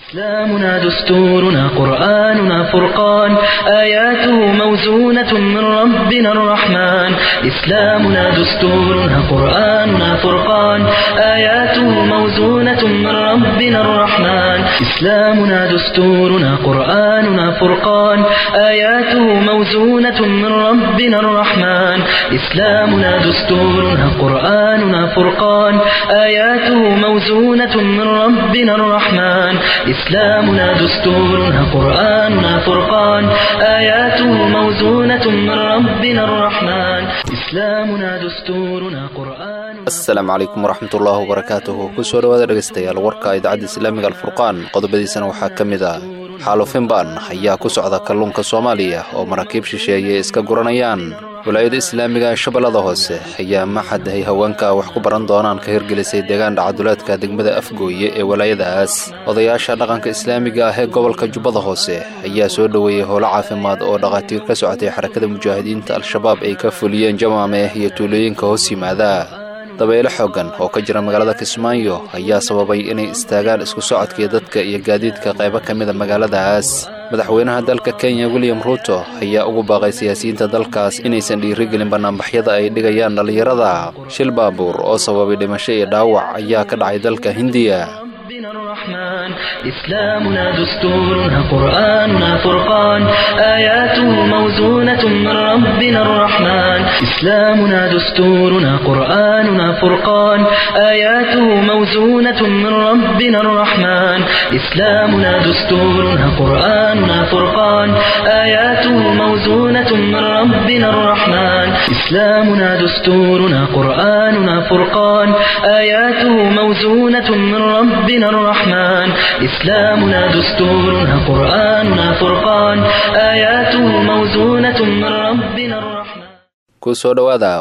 إسلامنا دستورنا قرآننا فرقان آياته موزونة من ربنا الرحمن إسلامنا دستورنا قرآننا فرقان آياته موزونة من ربنا الرحمن إسلامنا دستورنا قرآننا فرقان آياته موزونة من ربنا الرحمن إسلامنا دستورنا قرآننا فرقان آياته موزونة من ربنا الرحمن إسلامنا دستورنا قرآننا فرقان آياته موزونة من ربنا الرحمن إسلامنا دستورنا قرآن asalaamu calaykum waraxmatullaahi wabarakaatuhu kusoo dhowaada dhegaystayaal warka idaacadda islaamiga alfurqaan qodobadiisana waxaa ka mid ah xaalufinban ayaa ku socda kalluunka soomaaliya oo maraakiib shisheeye iska guranayaan walaayada islaamiga shabeellada hoose ayaa maxad ay haweenka wax ku baran doonaan ka hirgelisay deegaan dhacaduleedka degmada afgooye ee walaayadaas odayaasha dhaqanka islaamiga ah ee gobolka jubbada hoose ayaa soo dhoweeyey howlo caafimaad oo dhakhaatiir ka socotay xarakada mujaahidiinta al-shabaab ay ka fuliyeen jamaame iyo tuulooyinka hoos yimaada dabeyle xooggan oo ka jira magaalada kismaayo ayaa sababay inay istaagaan isku socodkii dadka iyo gaadiidka qaybo ka mida magaaladaas madaxweynaha dalka kenya william ruuto ayaa ugu baaqay siyaasiyiinta dalkaas inaysan dhiirigelin bannaanbaxyada ay dhigayaan dhallinyarada shil baabuur oo sababay dhimasho iyo dhaawac ayaa ka dhacay dalka hindiya ربنا الرحمن إسلامنا دستورنا قرآننا فرقان آياته موزونة من ربنا الرحمن إسلامنا دستورنا قرآننا فرقان آياته موزونة من ربنا الرحمن إسلامنا دستورنا قرآننا فرقان آياته موزونة من ربنا الرحمن إسلامنا دستورنا قرآننا فرقان آياته موزونة من ربنا الرحمن إسلامنا دستورنا قرآننا فرقان آياته موزونة من ربنا الرحمن kusoo dhowaada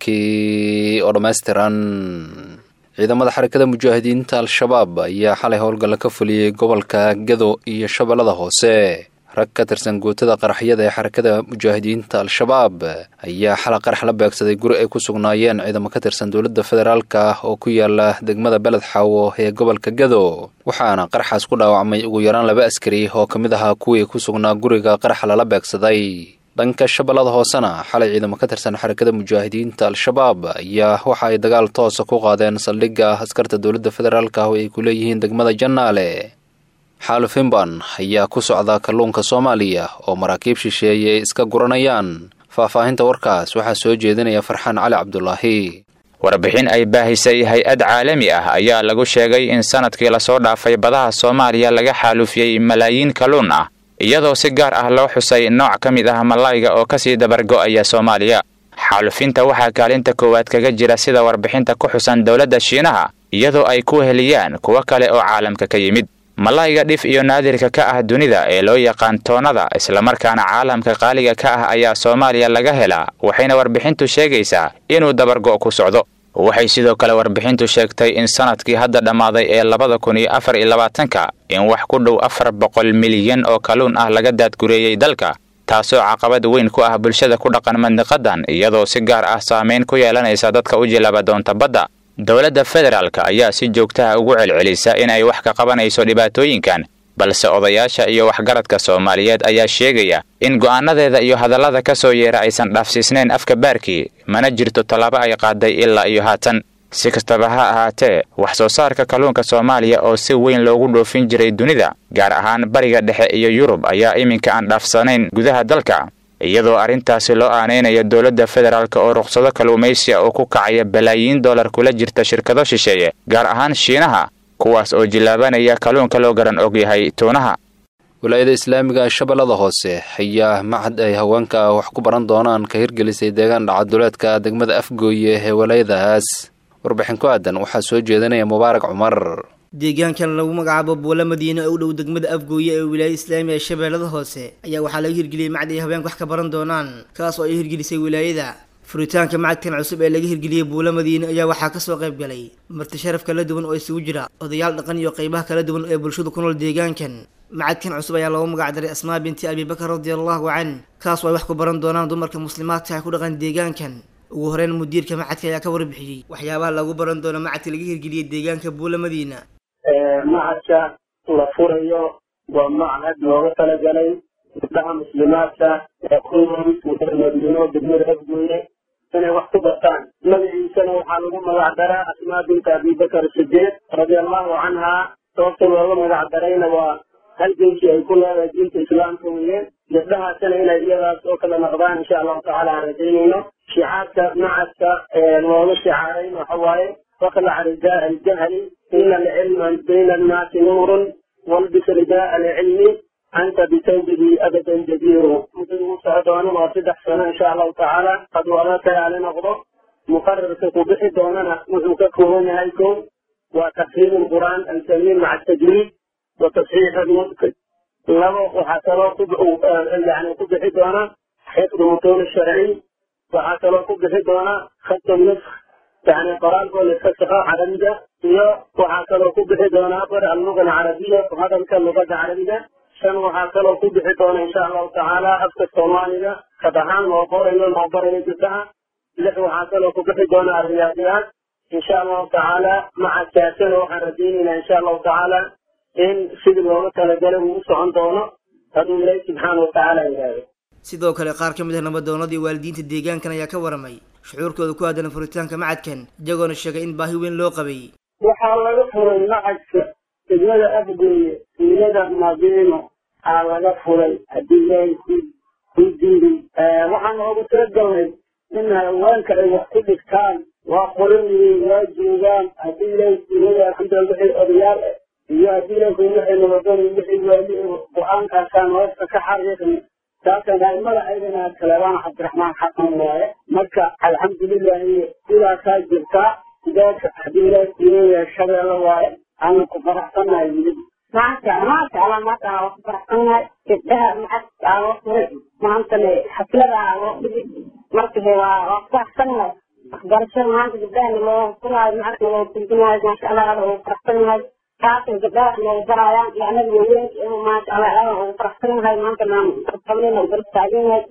warkii oo dhammaystiran ciidamada xarakada mujaahidiinta al-shabaab ayaa xalay howlgalla ka fuliyey gobolka gado iyo shabeellada hoose rag ka tirsan guutada qaraxyada ee xarakada mujaahidiinta al-shabaab ayaa xala qarax la beegsaday guri ay ku sugnaayeen ciidamo ka tirsan dowladda federaalka oo ku yaala degmada beled xaawo ee gobolka gado waxaana qaraxaas ku dhaawacmay ugu yaraan laba askari oo ka mid ahaa kuwii ku sugnaa guriga qaraxa lala beegsaday dhanka shabeellada hoosena xalay ciidamo ka tirsan xarakada mujaahidiinta al-shabaab ayaa waxa ay dagaal toosa ku qaadeen saldhigga askarta dowladda federaalka oo ay ku leeyihiin degmada jannaale xaalufinban ayaa ku socda kalluunka soomaaliya oo maraakiib shisheeye ay iska guranayaan faahfaahinta warkaas waxaa soo jeedinaya farxaan cali cabdulaahi warbixin ay baahisay hay-ad caalami ah ayaa lagu sheegay in sanadkii lasoo dhaafay badaha soomaaliya laga xaalufiyey malaayiin kalluun ah iyadoo si gaar ah loo xusay nooc ka mid ah malayga oo kasii dabargo'aya soomaaliya xaalufinta waxaa kaalinta koowaad kaga jira sida warbixinta ku xusan dowladda shiinaha iyadoo ay ku heliyaan kuwo kale oo caalamka ka yimid malayga dhif iyo naadirka ka ah dunida ee loo yaqaan toonnada islamarkaana caalamka qaaliga ka ah ayaa soomaaliya laga helaa waxayna warbixintu sheegaysaa inuu dabargo' ku socdo waxay sidoo kale warbixintu sheegtay in sanadkii hadda dhammaaday ee labada kun iyo afar iyo labaatanka in wax ku dhow afar boqol milyan oo kalluun ah laga daadgureeyey dalka taasoo caqabad weyn ku ah bulshada ku dhaqan mandiqadan iyadoo si gaar ah saamayn ku yeelanaysa dadka u jilaba doonta badda dowladda federaalka ayaa si joogtaha ugu celcelisa in ay wax ka qabanayso dhibaatooyinkan balse odayaasha iyo waxgaradka soomaaliyeed ayaa sheegaya in go'aanadeeda iyo hadallada ka soo yeera aysan dhaafsiisnayn afka baarkii mana jirto tallaabo ay qaaday ilaa iyo haatan si kastaba ha ahaatee wax soo saarka kalluunka soomaaliya oo si weyn loogu dhoofin jiray dunida gaar ahaan bariga dhexe iyo yurub ayaa iminka aan dhaafsanayn gudaha dalka iyadoo arrintaasi loo aanaynayo dowladda federaalk oo ruqsado kalluumaysiya oo ku kacaya balaayiin dollar kula jirta shirkado shisheeye gaar ahaan shiinaha kuwaas oo jillaabanaya kalluunka loo garan og yahay tuunaha walaayada islaamiga shabeellada hoose ayaa maxad ay haweenka wax ku baran doonaan ka hirgelisay deegaan dhacaduleedka degmada afgooye ee walaayadaas warbixin ku aadan waxaa soo jeedinaya mubaarak cumar deegaankan lagu magacaabo buulo madiine oo u dhow degmada afgooye ee wilaayada islaamiga ee shabeellada hoose ayaa waxaa laga hirgeliyey macad ay haweenka wax ka baran doonaan kaas oo ay hirgelisay wilaayada furitaanka macadkan cusub ee laga hirgeliyey buulo madiine ayaa waxaa kasoo qayb galay marti sharaf kala duwan oo isugu jira odayaal dhaqan iyo qeybaha kala duwan ee bulshadu ku nool deegaankan macadkan cusub ayaa loogu magac daray asmaa binti abibakar radiallahu can kaas oo ay wax ku baran doonaan dumarka muslimaadka ah ku dhaqan deegaankan ugu horeyn mudiirka macadka ayaa ka warbixiyey waxyaabaha lagu baran doono macadka laga hirgeliyey deegaanka buulo madiina macadka la furayo waa machad looga talagalay gabdhaha muslimaadka ee ku nool madiino degmada afgooye inay wax ku bartaan magaciisana waxaa lagu magac daraa asmaa binta abibakar sideed radiallahu canhaa sababta looga magac darayna waa halgenkii ay ku leedahay diinta islaamka weye gabdhahaasina inay iyadaas oo kala noqdaan insha allahu tacaala aan rajaynayno shicaarka macadka looga shicaarayn waxa waaye fakla ridaa aljahli ina alcilma bayna annaasi nuurun walbis ridaa alcilmi anta bitawbihi abadan jadiiru muddada uu soco doono waa saddex sano insha allahu tacaala hadduu alla tayaali noqdo muqararka ku bixi doonana wuxuu ka kooban yahay kow waa tafhiim lqur'aan alkariim maca tajwiid wa tasxiix almudkir labo waxaa kaloo ku yani ku bixi doona xifdu mutuun sharci waxaa kaloo ku bixi doona khatu nusk yani qoraalkoo la iska shaqo carabiga iyo waxaa kaloo ku bixi doona afar alluga alcarabiya hadalka lugada carabiga shan waxaa kaloo ku bixi doona insha allahu tacaala afka soomaaliga kad ahaan loo qorayo loo barayo gabdhaha lix waxaa kaloo ku bixi doona ariyaadiyaad insha allahu tacaala maca kaasana waxaan rajaynaynaa insha allahu tacaala in sidii looga talagalay uu u socon doono hadduu ilaahi subxaana watacaala yidhaahdo sidoo kale qaar ka mid ah nabadoonadii waalidiinta deegaankan ayaa ka waramay shucuurkooda ku aadan furitaanka macadkan iyagoona sheegay in baahi weyn loo qabay waxaa laga furay macadka degmada afgooye wiilada madiino aa laga furay haddii ilaahay ku ku diiday waxaan oogu talagalnay in haweenka ay wax ku dhigtaan waa qoran yihiin waa joogaan haddii ilaahay wiilada alxamdulillah wixii odayaal ah iyo haddii ilaahay wixii nabadoni wixii waali go-aankaasaan hoosta ka xariiqni taasana aimada ayadana kalebaan cabdiraxmaan xasan waaye marka alxamdulilahi sidaasaa jirtaa sidaas haddii ilaahay kuleeyahay shabeelle waaye aanu ku faraxsannahay wili maanta maanta ala maanta waa ku faraxsannahay gabdhaha macadka aa loo furay maantane xaflada aa loo dhigi marka waa waa ku faraxsannahay waxbarashada maanta gabdhahana loo furaayo macadka loo turjumaayo maasha allah ala ugu faraxsannahay taasay gabdhaha noogu baraayaan iyo anaga haweenka inuu maasha allah ala ugu faraxsannahay maanta naan qabnayna garab taaganahay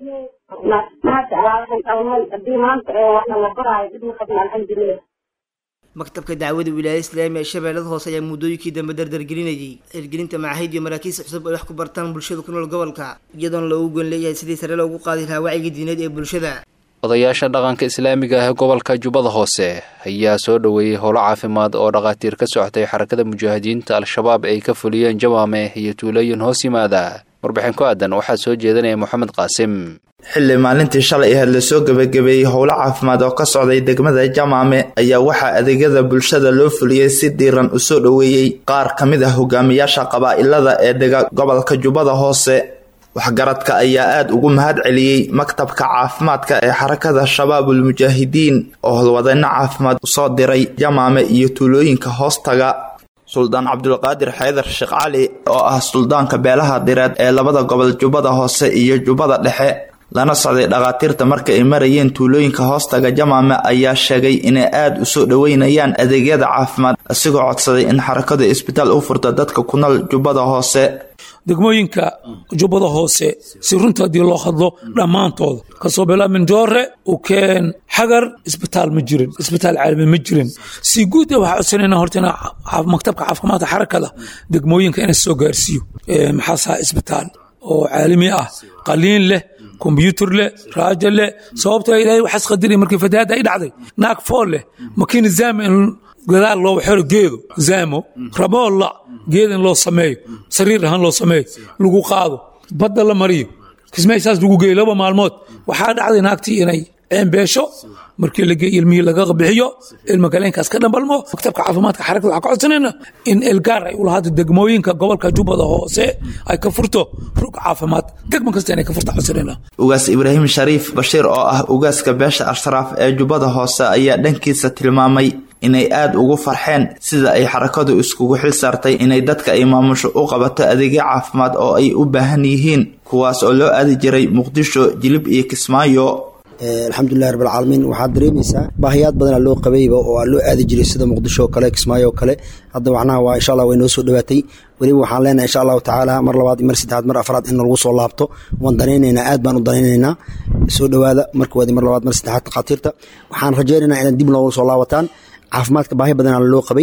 maasha allah waxaan qabnay haddii maanta waxna la baraayo dib ma qabna alxamdulilah maktabka dacwada wilaayada islaamiga ee shabeellada hoose ayaa muddooyinkii dambe dardargelinayay hirgelinta macaahid iyo maraakiis cusub ay wax ku bartaan bulshada ku nool gobolka iyadoona loogu goon leeyahay sidii sare loogu qaadi lahaa wacyiga diineed ee bulshada odayaasha dhaqanka islaamiga ah ee gobolka jubbada hoose ayaa soo dhoweeyey howlo caafimaad oo dhakhaatiir ka socotay xarakada mujaahidiinta al-shabaab ay ka fuliyeen jawaame iyo tuulooyin hoos yimaada warbixin ku aadan waxaa soo jeedinaya moxamed qaasim xilli maalintii shalay aheed lasoo gebagabeeyey howlo caafimaad oo ka socday degmada jamaame ayaa waxaa adeegyada bulshada loo fuliyey si diiran u soo dhoweeyey qaar ka mid ah hogaamiyaasha qabaa'ilada ee dega gobolka jubbada hoose waxgaradka ayaa aada ugu mahad celiyey maktabka caafimaadka ee xarakada shabaabul mujaahidiin oo hodwadeyno caafimaad usoo diray jamaame iyo tuulooyinka hoostaga suldaan cabdulqaadir xaydar sheekh cali oo ah suldaanka beelaha direed ee labada gobol jubbada hoose iyo jubbada dhexe lana socday dhakhaatiirta marka ay marayeen tuulooyinka hoostaga jamaame ayaa sheegay inay aada u soo dhoweynayaan adeegyada caafimaad isigoo codsaday in xarakadu isbitaal u furta dadka ku nool jubbada hoose degmooyinka jubbada hoose si runta haddii loo hadlo dhammaantooda kasoo bilaamin joore ukeen xagar isbitaal ma jirin isbitaal caalami ma jirin si guud waxaa codsanayna horta in maktabka caafimaadka xarakada degmooyinka inay soo gaarsiiyo maxaasaa isbitaal oo caalami ah qaliin leh kombyuutar leh raajo leh sababtoo ilaahay waxaas qadiri markii fatahaadda ay dhacday naag fool leh makiina zaama in gadaal loo xero geedo zaamo raboolla geed in loo sameeyo sariir ahaan loo sameeyo lagu qaado badda la mariyo kismaysaas lagu geeyo laba maalmood waxaa dhacday naagtii inay ceembeesho markii la geeyo ilmihii laga bixiyo ilma galeenkaas ka dhambalmo maktabka caafimaadka xarakada waxaa ka codsanayna in elgaar ay ulahaado degmooyinka gobolka jubbada hoose ay ka furto rug caafimaad degmo kasta inay ka furta codsanayna ugaas ibraahim shariif bashiir oo ah ugaaska beesha ashraaf ee jubbada hoose ayaa dhankiisa tilmaamay inay aada ugu farxeen sida ay xarakadu iskugu xil saartay inay dadka ay maamusho u qabato adeegyo caafimaad oo ay u baahan yihiin kuwaas oo loo aadi jiray muqdisho jilib iyo kismaayo alxamdulilahi rabbilcaalamiin waxaad dareemaysaa baahiyaad badanaa loo qabayba oo aa loo aadi jiray sida muqdisho oo kale kismaayo oo kale hadda macnaha waa insha allah way noo soo dhowaatay weliba waxaan leenahay insha allahu tacaala mar labaad mar saddexaad mar afraad in lagu soo laabto waan danaynaynaa aad baan u danaynaynaa soo dhowaada marka waadi mar labaad mar saddexaad takhaatiirta waxaan rajaynaynaa inaad dib loogu soo laabataan caafimaadka baahi badanaa loo qabay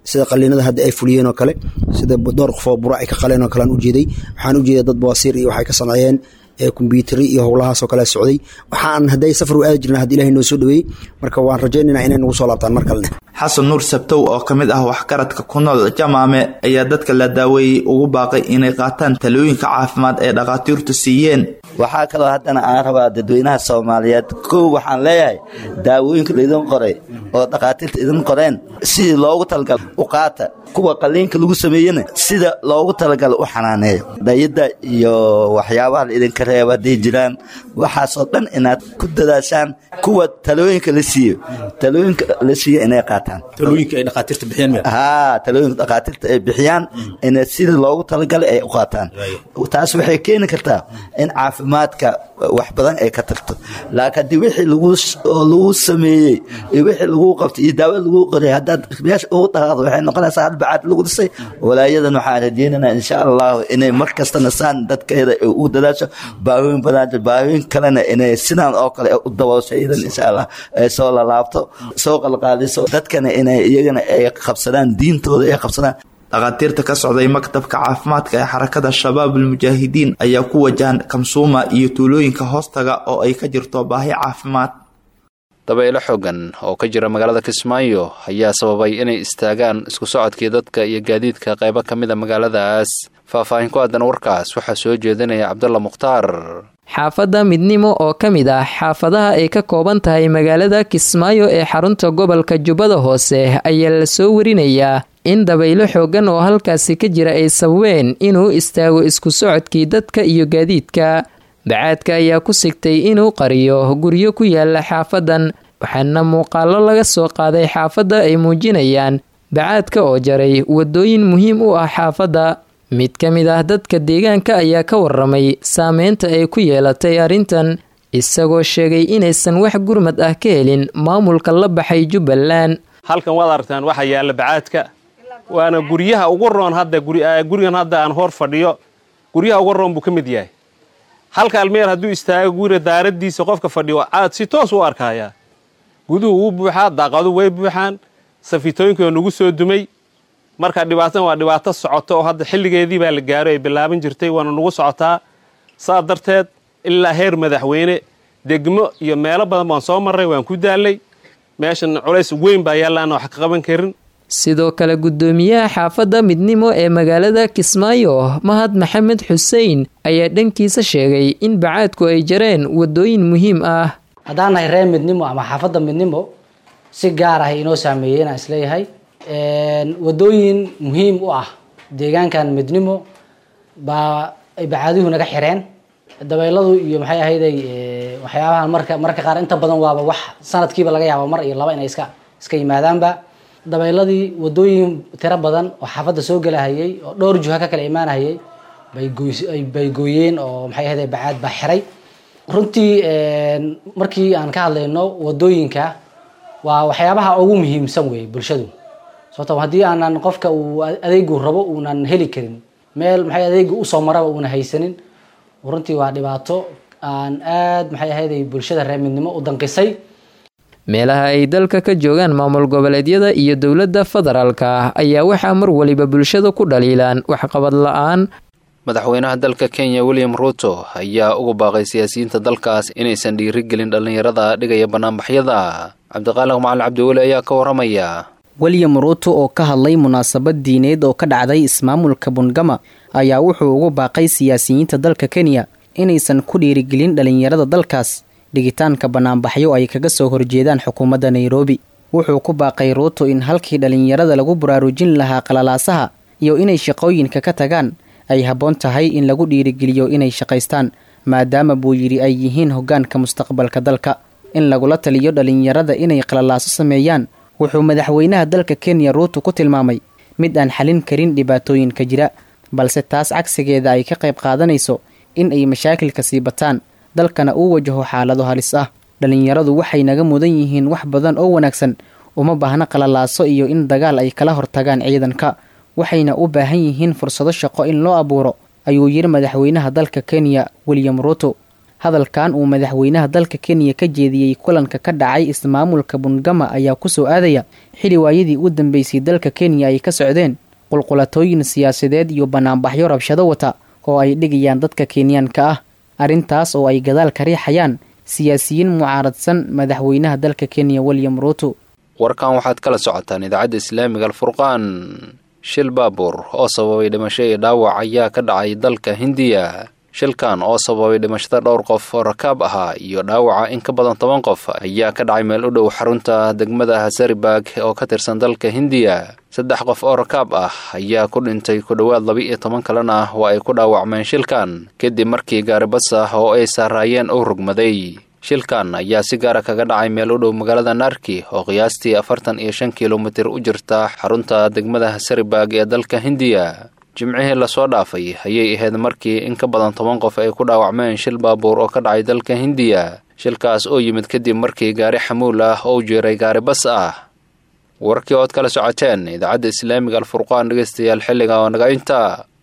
sida qaliinada hadda ay fuliyeen oo kale sida dhowr qof oo bura ay ka qaleen oo kale aan ujeeday waxaan ujeeday dad bawasiir iyo waxay ka sameeyeen kombyutari iyo howlahaasoo kale socday waxaan hadday safar u aadi jirna hadda ilahay noo soo dhaweeyey marka waan rajaynaynaa inay nagu soo laabtaan mar kalene xasan nuur sabtow oo ka mid ah waxgaradka ku nool jamaame ayaa dadka la daaweeyey ugu baaqay inay qaataan talooyinka caafimaad ee dhakhaatiirtu siiyeen waxaa kaloo haddana aan rabaa dadweynaha soomaaliyeed kow waxaan leeyahay daawooyinka laidin qoray oo dhakhaatiirta idin qoreen sidii loogu talagala u qaata kuwa qaliinka lagu sameeyena sida loogu talagala u xanaaneeyo dayadda iyo waxyaabaha la idinka reeba hadday jiraan waxaasoo dhan inaad ku dadaashaan kuwa talooyinka la siiyo talooyinka la siiyo inay qaataan ha talooyinka dhakhaatiirta ay bixiyaan ina sida loogu talagalay ay u qaataan taas waxay keeni kartaa in caafimaadka wax badan ay ka tagto laakiin haddii wixii lagu sameeyey iyo wixii lagu qabtay iyo daawo lagu qoray haddaad meesha ugu dhaqaaqdo waxay noqonaysaa halbacaad lagu dhisay walaayadan waxaan rajeynaynaa insha allahu inay mar kastana saan dadkeeda ugu dadaasho baahooyin badan baahooyin kalena inay sidaan oo kale u daboosho iyadan insha allah ay soo lalaabto soo qalqaaliso dadkana inay iyagana ay qabsadaan diintooda ay qabsadaan dhakhaatiirta ka socday maktabka caafimaadka ee xarakada shabaabul mujaahidiin ayaa ku wajahan kamsuuma iyo tuulooyinka hoostaga oo ay ka jirto baahi caafimaad dabaylo xooggan oo ka jira magaalada kismaayo ayaa sababay inay istaagaan isku socodkii dadka iyo gaadiidka qaybo ka mid a magaaladaas faahfaahin ku aadan warkaas waxaa soo jeedinaya cabdulla mukhtaar xaafadda midnimo oo ka mid ah xaafadaha ay ka kooban tahay magaalada kismaayo ee xarunta gobolka jubbada hoose ayaa la soo warinayaa in dabaylo xooggan oo halkaasi ka jira ay sababeen inuu istaago isku socodkii dadka iyo gaadiidka bacaadka ayaa ku sigtay inuu qariyo guryo ku yaala xaafadan waxaana muuqaallo laga soo qaaday xaafadda ay muujinayaan bacaadka oo jaray wadooyin muhiim u ah xaafadda mid ka mid ah dadka deegaanka ayaa ka waramay saameynta ay ku yeelatay arrintan isagoo sheegay inaysan wax gurmad ah ka helin maamulka la baxay jubbaland halkan waad aragtaan waxaa yaalla bacaadka waana guryaha ugu roon hadda gurigan hadda aan hor fadhiyo guryaha ugu roon buu ka mid yahay halka almeer hadduu istaago guriga daaradiisa qofka fadhiyo aad si toos u arkayaa guduhu wuu buuxaa daaqadu way buuxaan safitooyinkioo nagu soo dumay marka dhibaatan waa dhibaato socoto oo hadda xilligeedii baa la gaaro ay bilaaban jirtay waana nagu socotaa saa darteed ilaa heer madaxweyne degmo iyo meelo badan baan soo marray waan ku daalay meeshan culays weyn baa yaallaana wax ka qaban karin sidoo kale guddoomiyaha xaafadda midnimo ee magaalada kismaayo mahad maxamed xuseen ayaa dhankiisa sheegay in bacaadku ay jareen wadooyin muhiim ah haddaan nahay reer midnimo ama xaafadda midnimo si gaar ah inoo saameeyey inaan isleeyahay wadooyin muhiim u ah deegaankan midnimo baa ay bacaaduhu naga xireen dabeyladu iyo maxay ahayday waxyaabahan marka mararka qaar inta badan waaba wax sanadkiiba laga yaaba mar iyo laba inay iska iska yimaadaanba dabayladii wadooyin tiro badan oo xaafadda soo gelahayay oo dhowr juha ka kala imaanahayay bay gooy bay gooyeen oo maxay ahayday bacaad baa xiray runtii markii aan ka hadlayno wadooyinka waa waxyaabaha ugu muhiimsan weeye bulshadu sababto haddii aanan qofka uu adeegu rabo uunan heli karin meel maxay adeegu usoo maraba uuna haysanin runtii waa dhibaato aan aad maxay ahayday bulshada reer midnimo u danqisay meelaha ay dalka ka joogaan maamul goboleedyada iyo dowladda federaalka ayaa waxaa mar waliba bulshada ku dhaliilaan waxqabad la-aan madaxweynaha dalka kenya william ruuto ayaa ugu baaqay siyaasiyiinta dalkaas inaysan dhiirigelin dhallinyarada dhigaya banaanbaxyada cabdiqaaliq macalin cabdiweli ayaa ka waramaya william ruuto oo ka hadlay munaasabad diineed oo ka dhacday ismaamulka bungama ayaa wuxuu ugu baaqay siyaasiyiinta dalka kenya inaysan ku dhiirigelin dhallinyarada dalkaas dhigitaanka banaanbaxyo ay kaga soo horjeedaan xukuumadda nairobi wuxuu ku baaqay ruuto in halkii dhallinyarada lagu baraarujin lahaa qalalaasaha iyo inay shaqooyinka ka tagaan ay habboon tahay in lagu dhiirigeliyo inay shaqaystaan maadaama buu yidhi ay yihiin hoggaanka mustaqbalka dalka in lagula taliyo dhallinyarada inay qalalaaso sameeyaan wuxuu madaxweynaha dalka kenya ruuto ku tilmaamay mid aan xalin karin dhibaatooyinka jira balse taas cagsigeeda ay ka qayb qaadanayso in ay mashaakilka sii bataan dalkana uu wajaho xaalado halis ah dhallinyaradu waxay naga mudan yihiin wax badan oo wanaagsan uma baahna qalalaaso iyo in dagaal ay kala hortagaan ciidanka waxayna u baahan yihiin fursado shaqo in loo abuuro ayuu yidhi madaxweynaha dalka kenya william ruuto hadalkan uu madaxweynaha dalka kenya ka jeediyey kulanka ka dhacay ismaamulka bungama ayaa kusoo aadaya xili waayadii u dambeysay dalka kenya ay ka socdeen qulqulatooyin siyaasadeed iyo banaanbaxyo rabshado wata oo ay dhigayaan dadka kenyaanka ah arrintaas oo ay gadaal ka riixayaan siyaasiyiin mucaaradsan madaxweynaha dalka kenya william ruuto warkan waxaad kala socotaan idaacadda islaamiga alfurqaan shil baabuur oo sababay dhimasho iyo dhaawac ayaa ka dhacay dalka hindiya shilkan oo sababay dhimashada dhowr qof oo rakaab ahaa iyo dhaawaca in ka badan toban qof ayaa ka dhacay meel u dhow xarunta degmada hasaribag oo ka tirsan dalka hindiya saddex qof oo rakaab ah ayaa ku dhintay ku dhowaad laba-iyo toban kalena waa ay ku dhaawacmeen shilkan kadib markii gaaribas ah oo ay saaraayeen uu rugmaday shilkan ayaa si gaara kaga dhacay meel u dhow magaalada narki oo qiyaastii afartan iyo shan kilomitir u jirta xarunta degmada hasaribag ee dalka hindiya jimcihii lasoo dhaafay ayay ahayd markii in ka badan toban qof ay ku dhaawacmeen shil baabuur oo ka dhacay dalka hindiya shilkaas oo yimid kadib markii gaari xamuul ah oo jiray gaari bas ah warkii ood kala socoteen idaacadda islaamiga alfurqaan dhegeystayaal xilliga oo naga inta